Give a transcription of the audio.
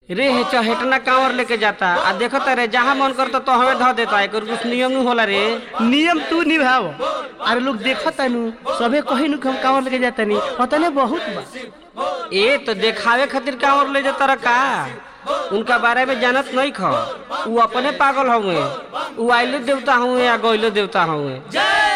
रे हे चहेटना कांवर लेके जाता आ देखत रे जहाँ मन करता तो हमें धो देता एकर कुछ नियम नहीं होला रे नियम तू निभाव अरे लोग देखता नु सबे कही नु कि हम कांवर लेके जाता नहीं पता बहुत बा ए तो देखावे खातिर कांवर ले जाता रहा का उनका बारे में जानत नहीं ख उ अपने पागल हुए उ आइलो देवता हुए या गइलो देवता हुए